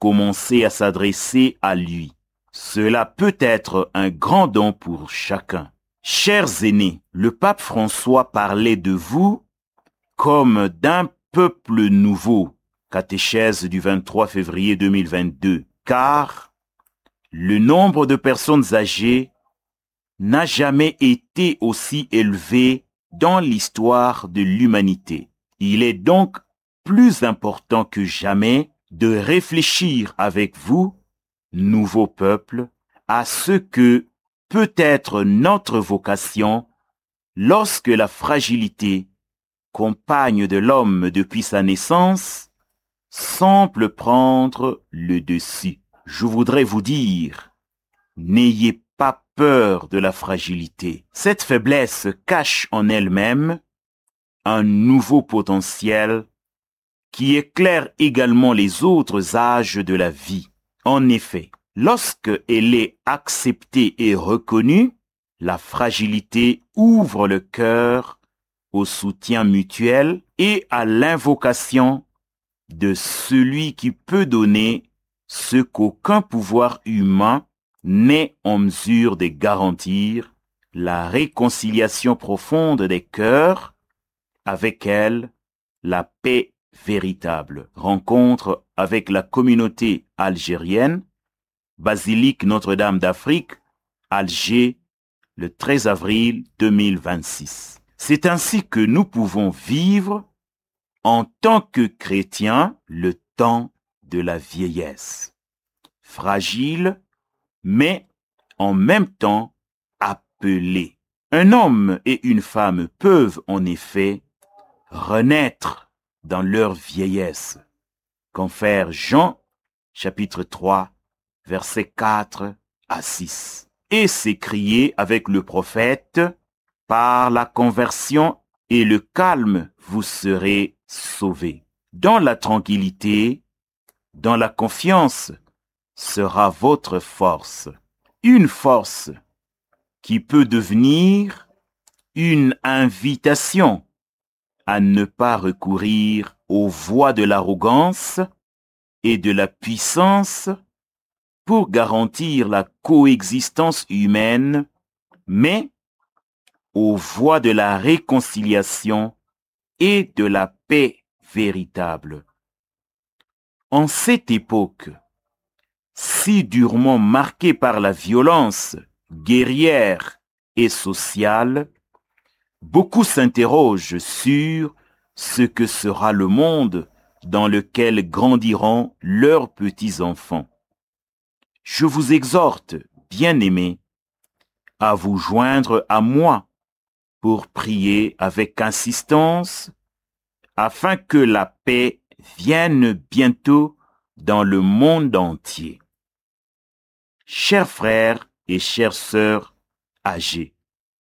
commencer à s'adresser à lui. Cela peut être un grand don pour chacun. Chers aînés, le pape François parlait de vous comme d'un peuple nouveau, catéchèse du 23 février 2022, car le nombre de personnes âgées n'a jamais été aussi élevé dans l'histoire de l'humanité. Il est donc plus important que jamais de réfléchir avec vous, nouveau peuple, à ce que peut être notre vocation lorsque la fragilité, compagne de l'homme depuis sa naissance, semble prendre le dessus. Je voudrais vous dire, n'ayez pas peur de la fragilité. Cette faiblesse cache en elle-même un nouveau potentiel qui éclaire également les autres âges de la vie. En effet, lorsque elle est acceptée et reconnue, la fragilité ouvre le cœur au soutien mutuel et à l'invocation de celui qui peut donner ce qu'aucun pouvoir humain n'est en mesure de garantir, la réconciliation profonde des cœurs, avec elle, la paix véritable. Rencontre avec la communauté algérienne, Basilique Notre-Dame d'Afrique, Alger, le 13 avril 2026. C'est ainsi que nous pouvons vivre en tant que chrétiens le temps de la vieillesse. Fragile, mais en même temps appelés. Un homme et une femme peuvent en effet renaître dans leur vieillesse. Confère Jean chapitre 3 versets 4 à 6. Et s'écrier avec le prophète, par la conversion et le calme, vous serez sauvés. Dans la tranquillité, dans la confiance, sera votre force. Une force qui peut devenir une invitation à ne pas recourir aux voies de l'arrogance et de la puissance pour garantir la coexistence humaine, mais aux voies de la réconciliation et de la paix véritable. En cette époque, si durement marquée par la violence guerrière et sociale, beaucoup s'interrogent sur ce que sera le monde dans lequel grandiront leurs petits-enfants. Je vous exhorte, bien-aimés, à vous joindre à moi pour prier avec insistance afin que la paix vienne bientôt dans le monde entier. Chers frères et chères sœurs âgées,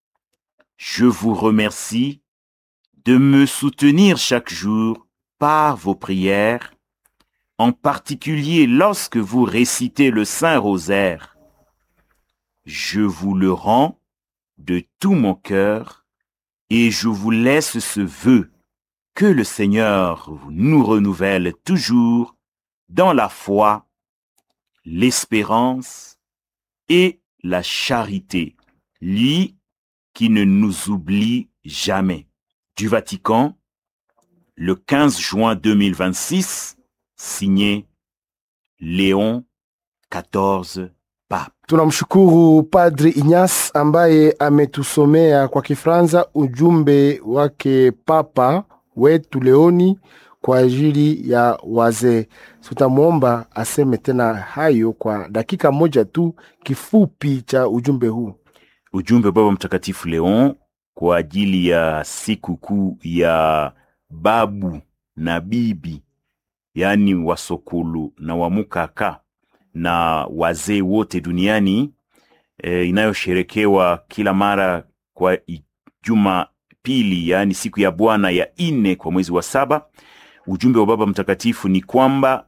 je vous remercie de me soutenir chaque jour par vos prières, en particulier lorsque vous récitez le Saint Rosaire. Je vous le rends de tout mon cœur et je vous laisse ce vœu que le Seigneur nous renouvelle toujours dans la foi, l'espérance et la charité, lui qui ne nous oublie jamais. Du Vatican, le 15 juin 2026, signé Léon XIV Pape. Tunamshukuru Padri Inyas ambaye ametusomea kwa Kifaransa ujumbe wake Papa wetu Leoni kwa ajili ya wazee. Tutamwomba aseme tena hayo kwa dakika moja tu, kifupi cha ujumbe huu. Ujumbe Baba Mtakatifu Leon kwa ajili ya siku kuu ya babu na bibi, yaani wasokulu na wamukaka na wazee wote duniani e, inayosherekewa kila mara kwa i- juma pili, yaani siku ya Bwana ya nne kwa mwezi wa saba. Ujumbe wa Baba Mtakatifu ni kwamba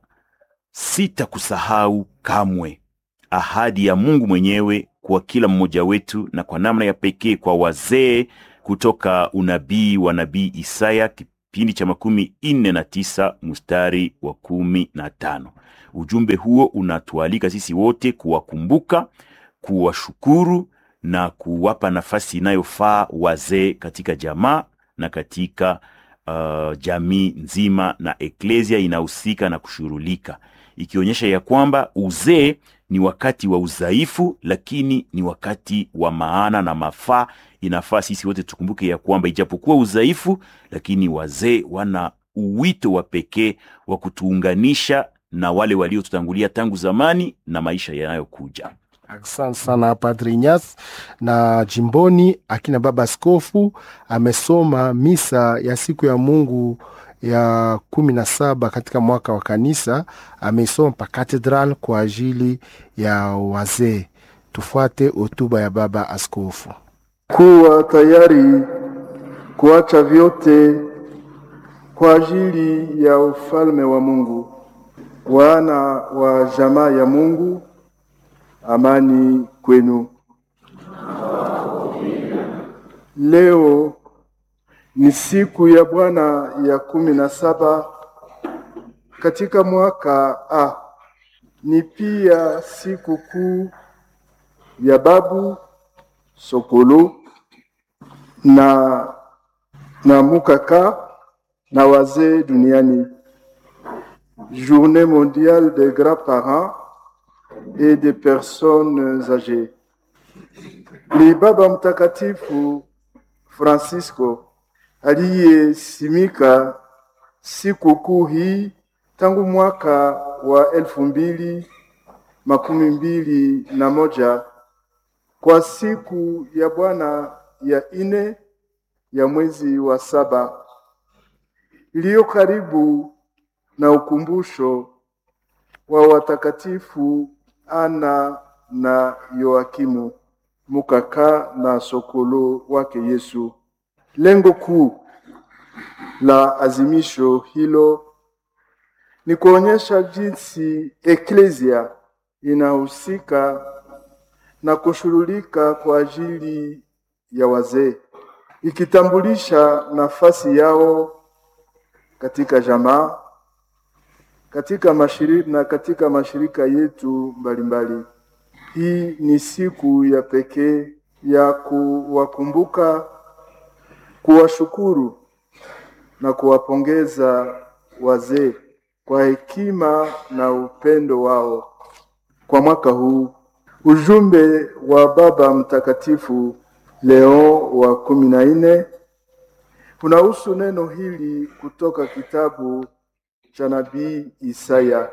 sitakusahau kamwe, ahadi ya Mungu mwenyewe kwa kila mmoja wetu na kwa namna ya pekee kwa wazee kutoka unabii wa nabii Isaya kipindi cha makumi nne na tisa mstari wa kumi na tano. Ujumbe huo unatualika sisi wote kuwakumbuka, kuwashukuru na kuwapa nafasi inayofaa wazee katika jamaa na katika uh, jamii nzima, na eklesia inahusika na kushughulika, ikionyesha ya kwamba uzee ni wakati wa udhaifu, lakini ni wakati wa maana na mafaa. Inafaa sisi wote tukumbuke ya kwamba ijapokuwa udhaifu, lakini wazee wana uwito wa pekee wa kutuunganisha na wale waliotutangulia tangu zamani na maisha yanayokuja. Asante sana Padri Inyas. Na jimboni akina baba askofu amesoma misa ya siku ya Mungu ya kumi na saba katika mwaka wa kanisa, ameisoma pa katedral kwa ajili ya wazee. Tufuate hotuba ya baba askofu. kuwa tayari kuacha vyote kwa ajili ya ufalme wa Mungu. Wana wa jamaa ya Mungu, amani kwenu. Leo ni siku ya Bwana ya kumi na saba katika mwaka A. Ni pia siku kuu ya babu Sokolo na na Mukaka na wazee duniani, Journée mondiale des grands-parents et des personnes âgées. Ni Baba Mtakatifu Francisco aliyesimika siku kuu hii tangu mwaka wa elfu mbili makumi mbili na moja kwa siku ya Bwana ya ine ya mwezi wa saba iliyo karibu na ukumbusho wa watakatifu Ana na Yoakimu Mukaka na Sokolo wake Yesu. Lengo kuu la azimisho hilo ni kuonyesha jinsi eklesia inahusika na kushughulika kwa ajili ya wazee, ikitambulisha nafasi yao katika jamaa, katika mashirika na katika mashirika yetu mbalimbali. Hii ni siku ya pekee ya kuwakumbuka, kuwashukuru na kuwapongeza wazee kwa hekima na upendo wao. Kwa mwaka huu ujumbe wa Baba Mtakatifu Leo wa kumi na nne unahusu neno hili kutoka kitabu cha nabii Isaya: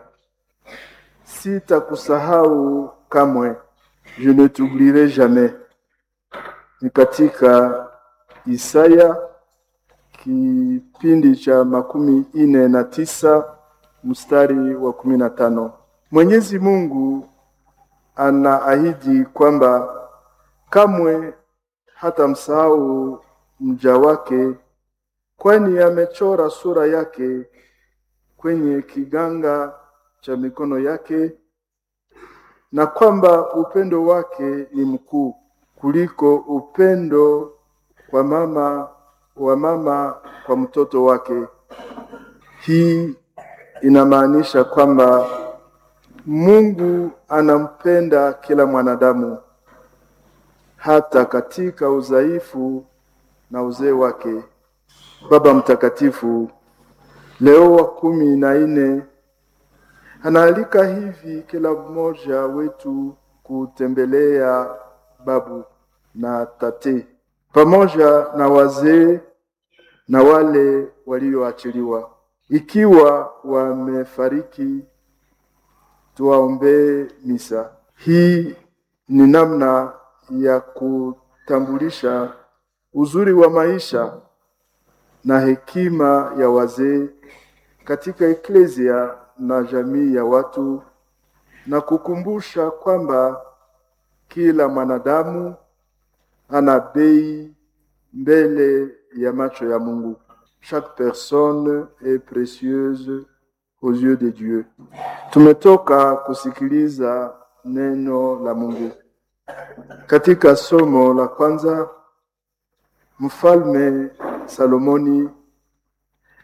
sitakusahau kamwe, je ne t'oublierai jamais. Ni katika Isaya kipindi cha makumi ine na tisa mstari wa kumi na tano. Mwenyezi Mungu anaahidi kwamba kamwe hata msahau mja wake, kwani amechora sura yake kwenye kiganga cha mikono yake, na kwamba upendo wake ni mkuu kuliko upendo kwa mama wa mama kwa mtoto wake. Hii inamaanisha kwamba Mungu anampenda kila mwanadamu hata katika udhaifu na uzee wake. Baba Mtakatifu Leo wa kumi na nne anaalika hivi kila mmoja wetu kutembelea babu na tate pamoja na wazee na wale walioachiliwa. Ikiwa wamefariki, tuwaombee misa. Hii ni namna ya kutambulisha uzuri wa maisha na hekima ya wazee katika eklesia na jamii ya watu na kukumbusha kwamba kila mwanadamu ana bei mbele ya macho ya Mungu. Chaque personne est précieuse aux yeux de Dieu. Tumetoka kusikiliza neno la Mungu. Katika somo la kwanza, Mfalme Salomoni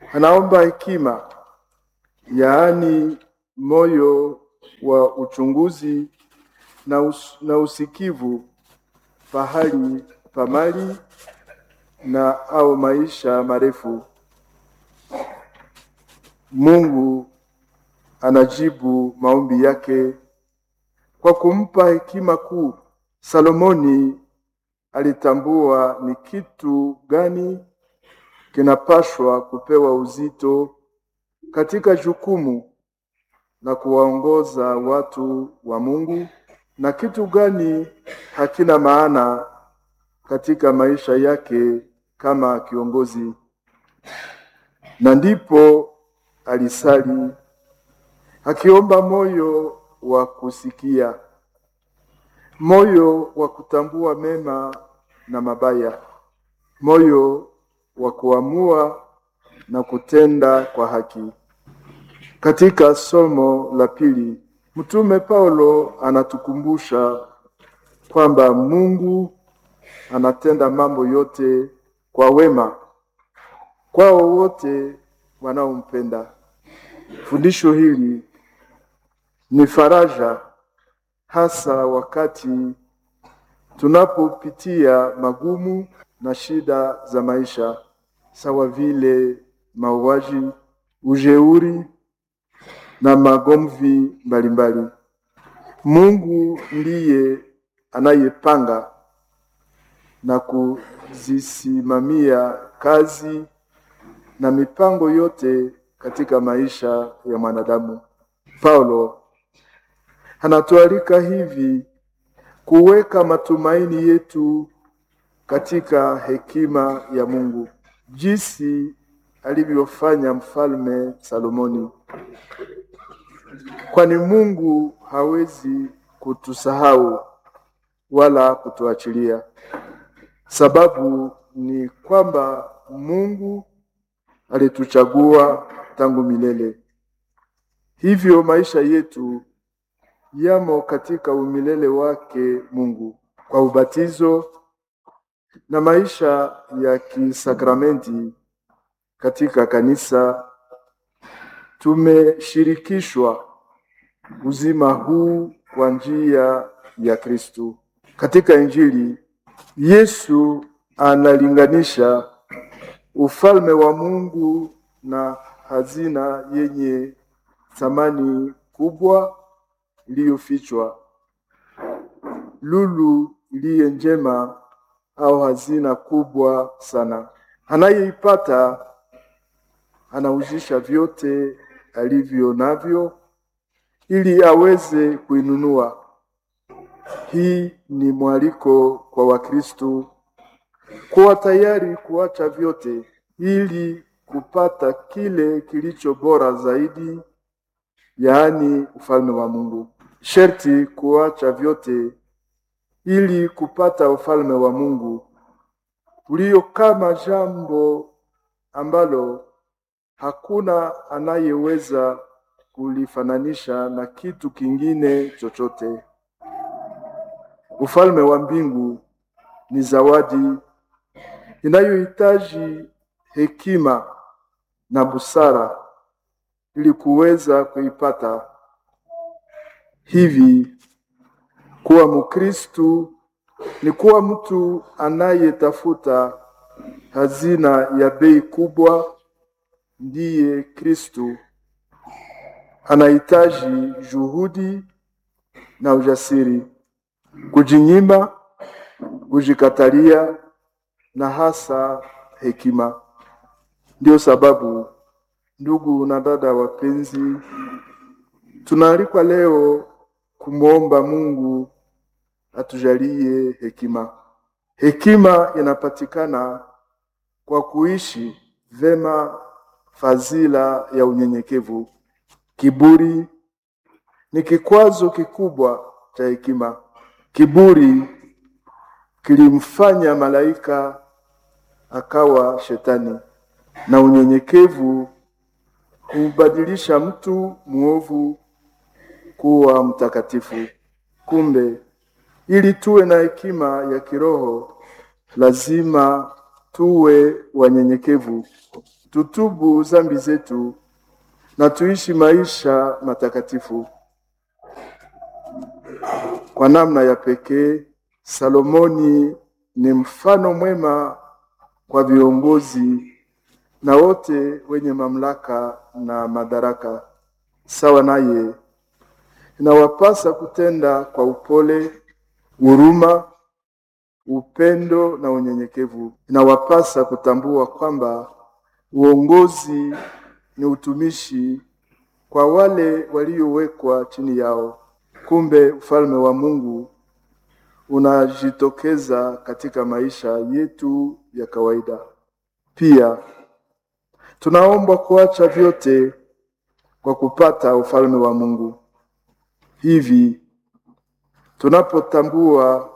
anaomba hekima, yaani moyo wa uchunguzi na, us na usikivu pahali pa mali na au maisha marefu. Mungu anajibu maombi yake kwa kumpa hekima kuu. Salomoni alitambua ni kitu gani kinapashwa kupewa uzito katika jukumu la kuwaongoza watu wa Mungu na kitu gani hakina maana katika maisha yake kama kiongozi. Na ndipo alisali akiomba moyo wa kusikia, moyo wa kutambua mema na mabaya, moyo wa kuamua na kutenda kwa haki. Katika somo la pili, Mtume Paulo anatukumbusha kwamba Mungu anatenda mambo yote kwa wema kwao wote wanaompenda. Fundisho hili ni faraja hasa wakati tunapopitia magumu na shida za maisha, sawa vile mauaji, ujeuri na magomvi mbalimbali. Mungu ndiye anayepanga na kuzisimamia kazi na mipango yote katika maisha ya mwanadamu. Paulo anatualika hivi kuweka matumaini yetu katika hekima ya Mungu, jinsi alivyofanya mfalme Salomoni, kwani Mungu hawezi kutusahau wala kutuachilia. Sababu ni kwamba Mungu alituchagua tangu milele. Hivyo maisha yetu yamo katika umilele wake Mungu kwa ubatizo na maisha ya kisakramenti katika kanisa. Tumeshirikishwa uzima huu kwa njia ya Kristo. Katika Injili Yesu analinganisha ufalme wa Mungu na hazina yenye thamani kubwa iliyofichwa, lulu iliye njema au hazina kubwa sana. Anayeipata anauzisha vyote alivyo navyo ili aweze kuinunua. Hii ni mwaliko kwa Wakristo kuwa tayari kuacha vyote ili kupata kile kilicho bora zaidi, yaani ufalme wa Mungu. Sherti kuacha vyote ili kupata ufalme wa Mungu ulio kama jambo ambalo hakuna anayeweza kulifananisha na kitu kingine chochote. Ufalme wa mbingu ni zawadi inayohitaji hekima na busara ili kuweza kuipata. Hivi kuwa Mkristu ni kuwa mtu anayetafuta hazina ya bei kubwa, ndiye Kristu. Anahitaji juhudi na ujasiri, kujinyima, kujikatalia na hasa hekima. Ndio sababu ndugu na dada wapenzi, tunaalikwa leo kumwomba Mungu atujalie hekima. Hekima inapatikana kwa kuishi vema fadhila ya unyenyekevu. Kiburi ni kikwazo kikubwa cha hekima. Kiburi kilimfanya malaika akawa shetani, na unyenyekevu humbadilisha mtu mwovu kuwa mtakatifu. Kumbe, ili tuwe na hekima ya kiroho, lazima tuwe wanyenyekevu tutubu zambi zetu na tuishi maisha matakatifu. Kwa namna ya pekee, Salomoni ni mfano mwema kwa viongozi na wote wenye mamlaka na madaraka. Sawa naye, inawapasa kutenda kwa upole, huruma, upendo na unyenyekevu. Inawapasa kutambua kwamba uongozi ni utumishi kwa wale waliowekwa chini yao. Kumbe ufalme wa Mungu unajitokeza katika maisha yetu ya kawaida. Pia tunaombwa kuacha vyote kwa kupata ufalme wa Mungu. Hivi tunapotambua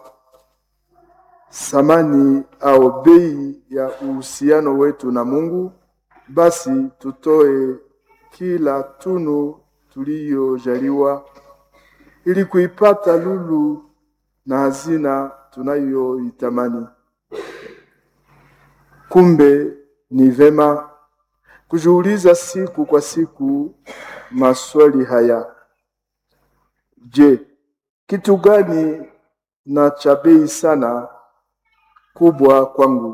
thamani au bei ya uhusiano wetu na Mungu, basi tutoe kila tunu tuliyojaliwa ili kuipata lulu na hazina tunayoitamani. Kumbe ni vema kujiuliza siku kwa siku maswali haya: Je, kitu gani na cha bei sana kubwa kwangu?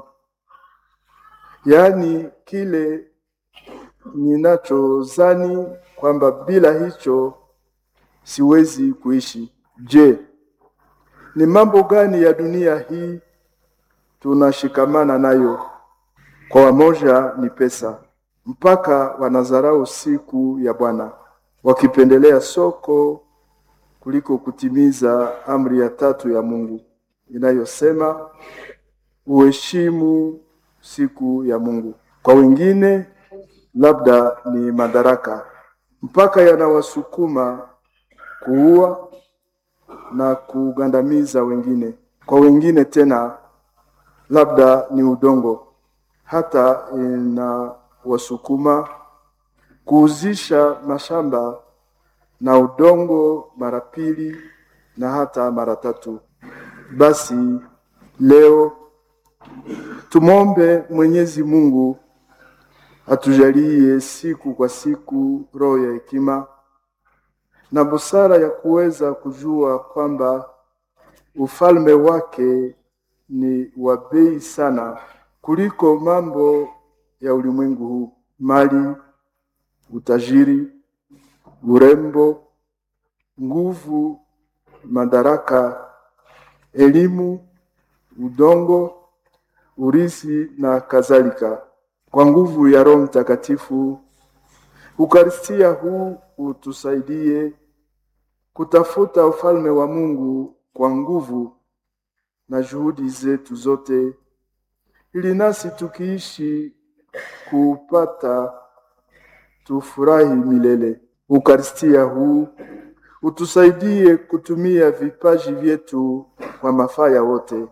Yaani kile ninachozani kwamba bila hicho siwezi kuishi. Je, ni mambo gani ya dunia hii tunashikamana nayo? Kwa wamoja ni pesa, mpaka wanadharau siku ya Bwana, wakipendelea soko kuliko kutimiza amri ya tatu ya Mungu inayosema uheshimu siku ya Mungu. Kwa wengine labda ni madaraka, mpaka yanawasukuma kuua na kugandamiza wengine. Kwa wengine tena labda ni udongo, hata inawasukuma kuuzisha mashamba na udongo mara pili na hata mara tatu. Basi leo tumwombe Mwenyezi Mungu atujalie siku kwa siku roho ya hekima na busara ya kuweza kujua kwamba ufalme wake ni wa bei sana kuliko mambo ya ulimwengu huu: mali, utajiri, urembo, nguvu, madaraka, elimu, udongo, urisi na kadhalika. Kwa nguvu ya Roho Mtakatifu, Ukaristia huu utusaidie kutafuta ufalme wa Mungu kwa nguvu na juhudi zetu zote, ili nasi tukiishi kuupata tufurahi milele. Ukaristia huu utusaidie kutumia vipaji vyetu kwa mafaa ya wote,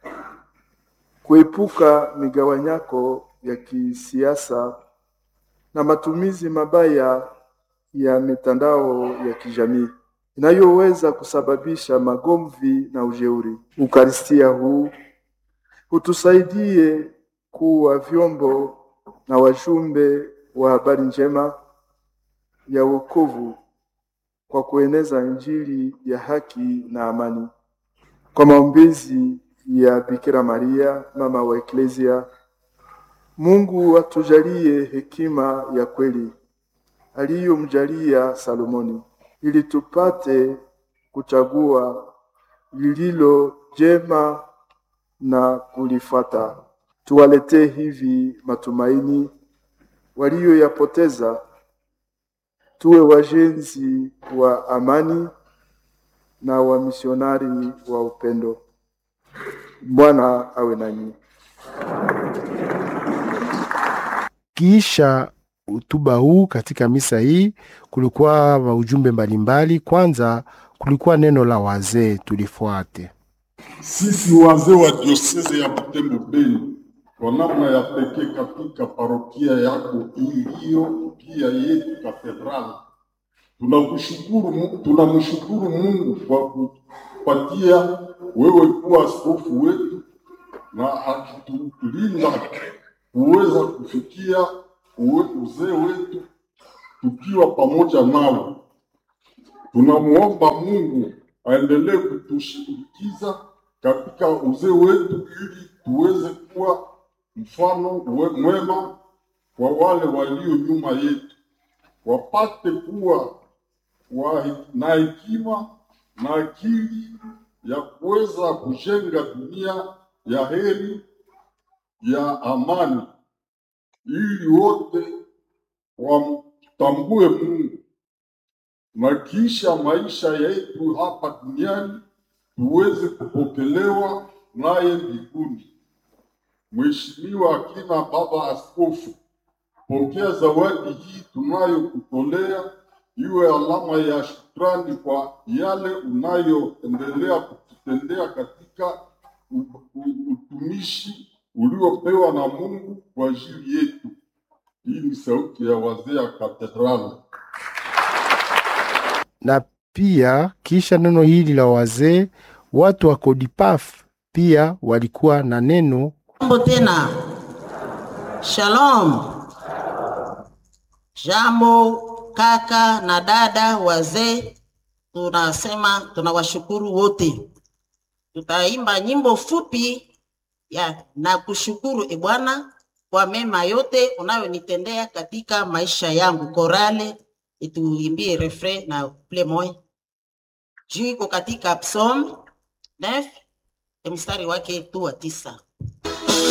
kuepuka migawanyako ya kisiasa na matumizi mabaya ya mitandao ya kijamii inayoweza kusababisha magomvi na ujeuri. Ukaristia huu utusaidie kuwa vyombo na wajumbe wa habari njema ya wokovu kwa kueneza Injili ya haki na amani. Kwa maombezi ya Bikira Maria, mama wa Eklesia, Mungu atujalie hekima ya kweli aliyomjalia Salomoni, ili tupate kuchagua lililo jema na kulifuata. Tuwaletee hivi matumaini walioyapoteza, tuwe wajenzi wa amani na wamisionari wa upendo. Bwana awe nanyi. Kisha hotuba huu katika misa hii kulikuwa maujumbe mbalimbali. Kwanza kulikuwa neno la wazee, tulifuate. Sisi wazee wa dioseze ya Butembo Beni, kwa namna ya pekee katika parokia yako iliyo pia yetu katedrali, tunakushukuru, Mu- tunamshukuru Mungu kwa kupatia wewe kuwa askofu wetu na akitulinda kuweza kufikia uwe- uzee wetu tukiwa pamoja nao. Tunamuomba Mungu aendelee kutushindikiza katika uzee wetu ili tuweze kuwa mfano we- mwema kwa wale walio nyuma yetu, wapate kuwa wa, na hekima na akili ya kuweza kujenga dunia ya heri ya amani, ili wote wamtambue Mungu na kisha maisha yetu hapa duniani tuweze kupokelewa naye mbinguni. Mheshimiwa akina Baba Askofu, pokea zawadi hii tunayokutolea iwe alama ya shukrani kwa yale unayoendelea kututendea katika u- u- utumishi uliopewa na Mungu kwa ajili yetu. Hii ni sauti ya wazee ya katedrali. na pia kisha neno hili la wazee, watu wa Kodipaf pia walikuwa na neno Jambo tena. Shalom. Jambo kaka na dada wazee, tunasema tunawashukuru wote. Tutaimba nyimbo fupi ya na kushukuru e Bwana kwa mema yote unayonitendea katika maisha yangu. Korale ituimbie refrain na ple moya juu iko katika Psalm 9 mstari wake tu wa tisa.